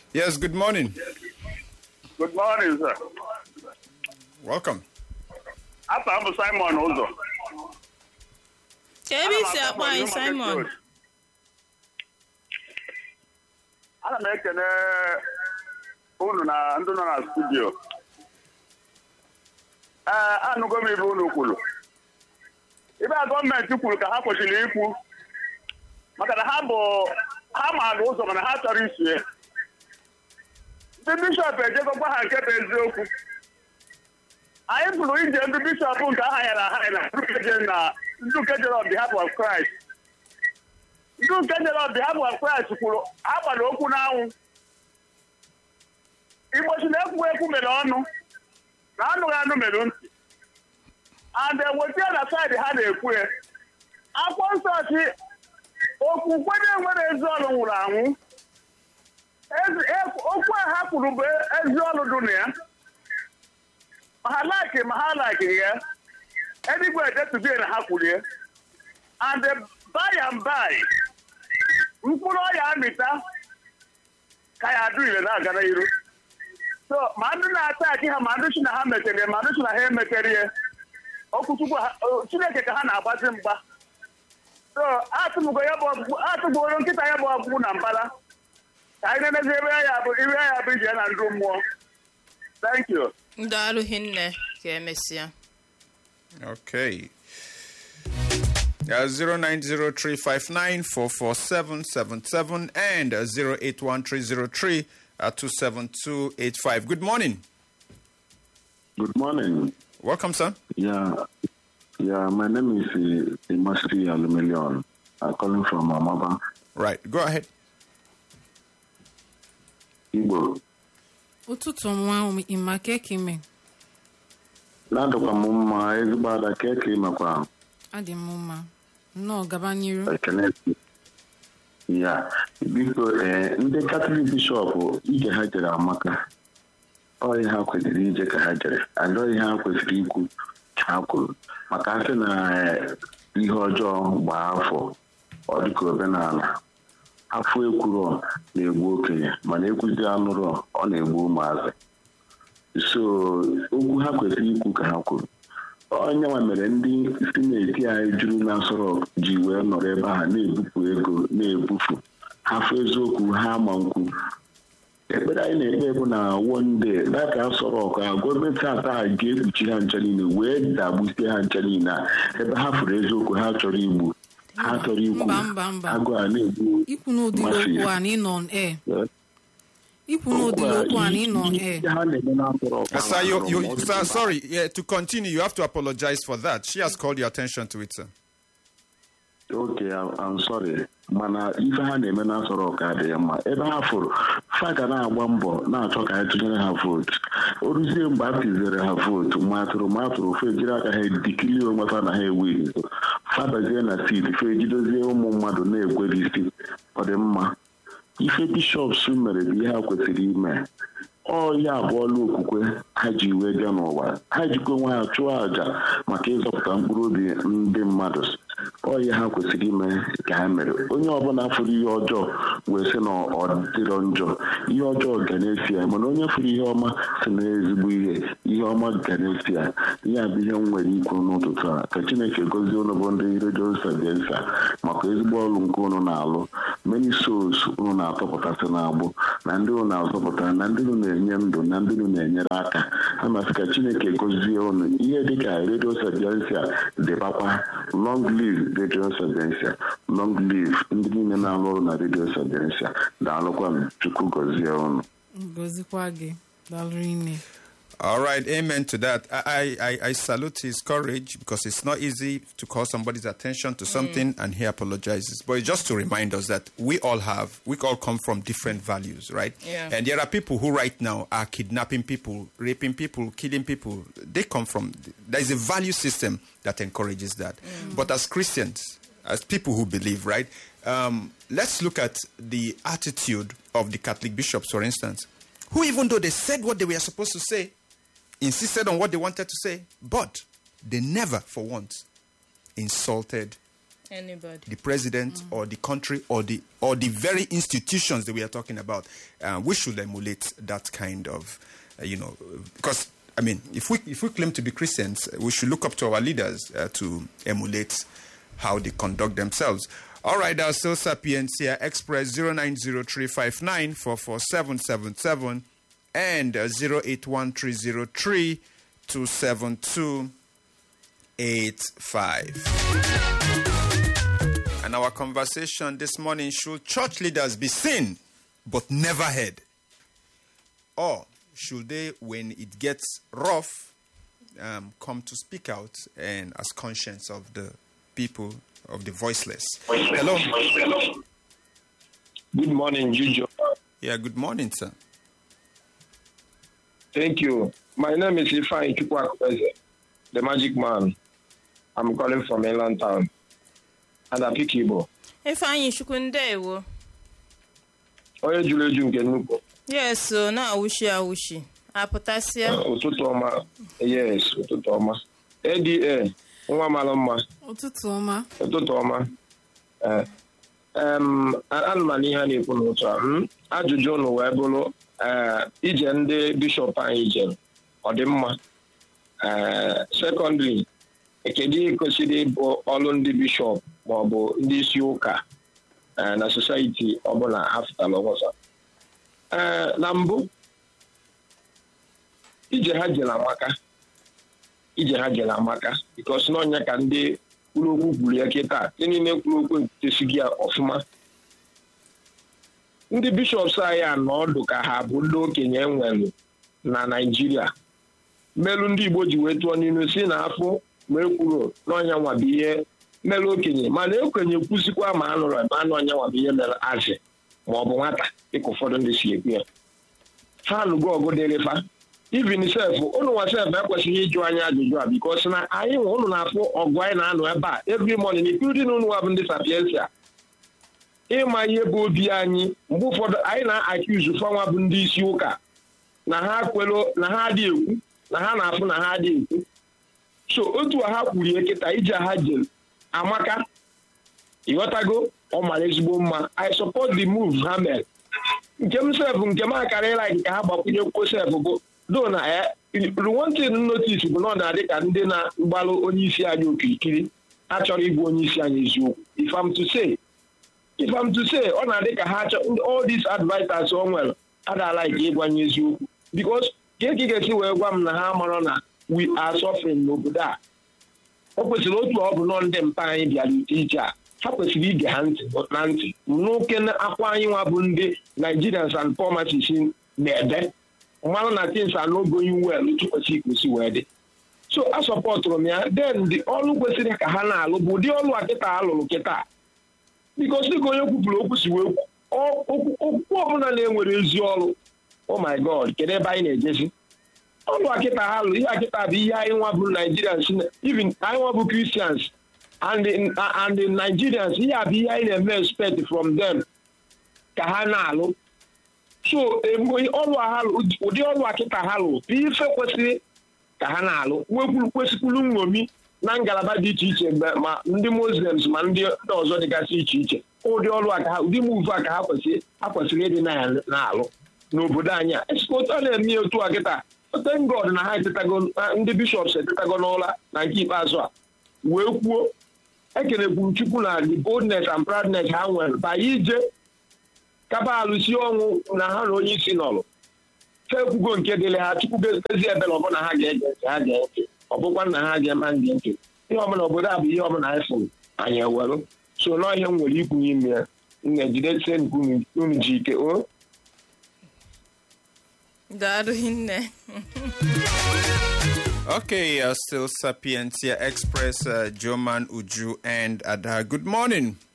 Yes, good morning. Good morning, sir. Welcome. Afọ m bụ Simon Ụzọ. ka ebe isi akpọ anyị simon Ana m ekene unu na ndị nọ na studio. Ee, anụgo m ibe unu kwuru. Ibe a gọọmenti kwuru ka ha kwesịrị ikwu maka na ha bụ ha maara ụzọ mana ha chọrọ isue. Ndị bishọp ejegokwa ha nke bụ eziokwu. Anyị pụrụ ije ndị bishọp nke aha ya na aha na ndị nke jere on behalf of Christ. ndị nke jere on behalf of Christ kwuru ha gbara okwu n'anwụ igbo si na ekwu ekwu mere ọnụ na anụghị anụ mere ntị and eweta na saịdị ha na-ekwu ya akwụkwọ nsọ si okwukwe na-enwere ezi ọrụ nwụrụ anwụ Ezi- ekwu- okwu a ha kwuru bụ ezi ọrụ dị na ya ma ha laiki ma ha laikiri ya eluigwe edetugo na ha kwuru ya and by and by mkpụrụ ọya amịta ka ya adụ ire na-aga n'iru so ma ndị na-ata aki ha ma ndị si na ha metere ma ndị si na ha emetere ya okwuchukwu ha- o- chineke ka ha na-agbazi mgba so atụbugo ya bụ ọgwụgwụ atụbugoro nkịta ya bụ ọgwụgwụ na mbala ka anyị nenezi ebe ya bụ ire ya bụ ije na ndụ mmụọ thank you ndị alụghị nne ka emesịa Okay. Uh, 0903594477 and uh, 081303 uh, 27285. Good morning. Good morning. Welcome, sir. Yeah, yeah. My name is uh, Imasi Alumilion. I'm calling from Amaba, Right. Go ahead. Igbo. ụtụtụ nwa ịma ka eke ime Na-adọkwa m mma ezigbo ada ka eke makwa adị m mma nnọọ gaba n'iru ekele. Ya, biko ee ndị Katọlik bishọp ije ha jere amaka. Ọ ihe ha kwesịrị ije ka ha jere. Adọ ihe ha kwesịrị ikwu ka ha kwuru. Maka asị na eh, ihe ọjọọ gbaa afọ ọ dịka omenala. afọ ekwuro na-egbu okenye mana ekwuzi anụrụ ọ na-egbu ụmụazị so okwu ha kwesịrị ikwu ka ha kwuru onye nwa mere ndị sineti anyị juru na Aso ji wee nọrọ ebe ahụ na-ebupụ ego na-ebufu hafụ eziokwu ha ma nkwu ekpere anyị na-ekpe bụ na wonde data Aso Rock a gọọmenti ata ha ga-ekpuchi ha ncha niile wee dagbusie ha ncha niile a ebe ha fụrụ eziokwu ha chọrọ igbu ha chọrọ ikwu Mba, mba, mba. agụ a na-egbu ikwu n'ụdịrị Mafia. okwu a na ịnọ on air ikwu n'ụdịrị okwu a na ịnọ on air ha na-eme na Aso Rock Uh, sir, you, ahụ you, ọ dị sir, mma. sorry. Yeah, to continue, you have to apologize for that. She has called your attention to it, sir. Okay, I'm I'm sorry. mana ife ha na-eme na Aso Rock adịghị mma ebe ha fụrụ fa ga na-agba mbọ na-achọ ka anyị tụnyere ha vootu o ruzie mgbe a tụzere ha vootu ma atụrụ ma atụrụ fe jiri aka ha dikilie onwe fa na ha ewiri fabazie na sid fe jidozie ụmụ mmadụ na-egweri isi ọ dị mma ife bishọps mere bụ ihe ha kwesịrị ime ọ ya abụọla okwukwe ha ji wee bịa n'ụwa ha jikwa onwe ha chụọ àjà maka ịzọpụta mkpụrụ obi ndị mmadụ ọ ya ha kwesịrị ime ka ha mere onye ọbụla fụrụ ihe ọjọọ wee sị na ọ dịrọ njọ ihe ọjọọ ga na-esi ya mana onye fụrụ ihe ọma si na ezigbo ihe ihe ọma ga na-esi ya ya bụ ihe m nwere ikwu n'ụtụtụ a ka chineke gozie unu bụ ndị redio sabiensa maka ezigbo ọrụ nke unu na-alụ many souls unu na-atọpụtasị n'agbụ na ndị unu na-azọpụta na ndị unu na-enye ndụ na ndị unu na-enyere aka ha masị ka chineke gozie unu ihe dịka redio sabiensa dịbakwa long live redio sabiensa long live ndị niile na-alụ ọrụ na redio sabiensa daalụkwa m chukwu gozie unu gozikwa gị dalụrụ ine All right, amen to that. I, I, I salute his courage because it's not easy to call somebody's attention to something and he apologizes. But it's just to remind us that we all have, we all come from different values, right? Yeah. And there are people who right now are kidnapping people, raping people, killing people. They come from, there is a value system that encourages that. But as Christians, as people who believe, right? Um, let's look at the attitude of the Catholic bishops, for instance, who, even though they said what they were supposed to say, insisted on what they wanted to say, but they never, for once, insulted Anybody. the president or the country or the or the very institutions that we are talking about. Uh, we should emulate that kind of, uh, you know, because I mean, if we if we claim to be Christians, we should look up to our leaders uh, to emulate how they conduct themselves. All right, our still Sapientia Express 090359447777 and uh, 081303 27285. And our conversation this morning should church leaders be seen but never heard? Or should they, when it gets rough, um, come to speak out and as conscience of the people, of the voiceless? Hello. Good morning, Juju. Yeah, good morning, sir. Thank you. My name is Ifeanyi Chukwakweze, the magic man. I'm calling from Inland Town. And I pick Igbo. Ifeanyi Chukwu ndewo. Onye juru eju nke nnukwu. Yes, o na-awụshi awụshi. Apụtasịa. Ụtụtụ ọma. Yes, ụtụtụ ọma. ADA, nwa mara mma. ụtụtụ ọma Ụtụtụ ọma. Eh, em, ana m ana ihe a na-ekwu n'ụtụ a. mm, Ajụjụ ụnụ wee bụrụ eh, ije ndị bishọp anyị jere ọ dị mma. Eh, Secondly, kedu ihe kwesịrị ịbụ ọrụ ndị bishọp maọbụ ndị isi ụka eh, na sosaiti ọbụla ha fụtara ọzọ ee na mbụ ije ha jere amaka ije ha jere amaka bikos n'ọnya ka ndị kwuru okwu kwuru ya kịta ndị niile kwuru okwu ekwutesighị ya ọfụma ndị bishọps anyị anọ ọdụ ka ha bụ ndị okenye enwere na naijiria mmelụ ndị igbo ji wee tụọ n'ilu si na afọ ma ekwuro n'ọnya nwa bụ ihe mere okenye mana okenye kwụsịkwa ma anụrụ ma anụ ọnya nwa bụ ihe mere azị ma ọ bụ nwata dịka ụfọdụ ndị si ekwu ya ha anụgo ọgụ dịrị fa ivin sef ụnụ nwa sef ekwesịghị ịjụ anyị ajụjụ a bikos na anyị nwe ụnụ na-afụ ọgụ anyị na-anụ ebe a every morning including ụnụ wa bụ ndị sapiensia ịma ihe bụ obi anyị mgbe ụfọdụ anyị na-akiuzu fanwa bụ ndị isi ụka na ha kwelo na ha adị ekwu na ha na-afụ na ha adị ekwu so otu a ha kwurie kịta ije ha jere amaka ịghọtago ọ mara ezigbo mma i support the move ha mere nke m sef nke m akara ịlaik ka ha gbakwunye kwuo sef bụ do na ruwontin notis bụ na ọ na-adị ka ndị na-agbalụ onye isi anyị okirikiri achọrọ ịbụ onye isi anyị eziokwu if I'm to say if I'm to say ọ na-adị ka ha chọ all these advisers o nwere adala ike ịgwanye eziokwu because ka eke ga-esi wee gwa m na ha marọ na we are suffering n'obodo a o kwesịrị otu ọ bụ nọ ndị mpa anyị bịara ite ije a ha kwesịrị ige ha ntị na ntị n'oke akwa anyị nwa bụ ndị nigerians and pharmacists na-ede mmanụ na tins anogoyi wel tụkwesị ikwesị wee dị so a sọpọtụrụ m ya den dị ọrụ kwesịrị ka ha na-alụ bụ ụdị ọrụ a kịta alụrụ kịta bikos dịka onye kwupụrụ okwu si wee kwu okwu ọbụla na-enwere ezi ọrụ oh my god kedu ebe anyị na-ejezi ọnụ akịta ha lụ ihe akịta bụ ihe anyị nwa bụ nigerians even anyị nwa bụ christians and the, and the nigerians ihe a bụ ihe anyị na-eme expect from them ka ha na-alụ so ọrụ ha ụdị ọrụ akịta ha lụ bụ ife kwesịrị ka ha na-alụ nwekwuru kwesịkwuru nṅomi na ngalaba dị iche iche ma ndị muslims ma ndị ọzọ dịgasị iche iche ụdị ọrụ aka ha ụdị muvu a ka ha kwesịrị ha kwesịrị ịdị na-alụ n'obodo anyị a esikota ọ na-eme ya otu a kịta thank God na ha etetago ndị bishọps etetago n'ụla na nke ikpeazụ a wee kwuo ekelekwu chukwu na the boldness and proudness ha nwere banye ije kaba alụsi ọnwụ na ha na onye isi nọrụ fekwugo nke dịrị ha chukwu gezi ebere ọbụla ha ga-ege ntị ha ga ntị ọ bụkwa na ha ga-ema ndị ntị ihe ọbụla obodo a bụ ihe ọbụla anyị fụrụ anyị ewere so nọọ ihe m nwere ikwu n'ime ya m na-ejidesie unu ji ike o Daalụ hinne. Okay, uh, still Sapientia Express, uh, Joman Uju and Ada. Good morning.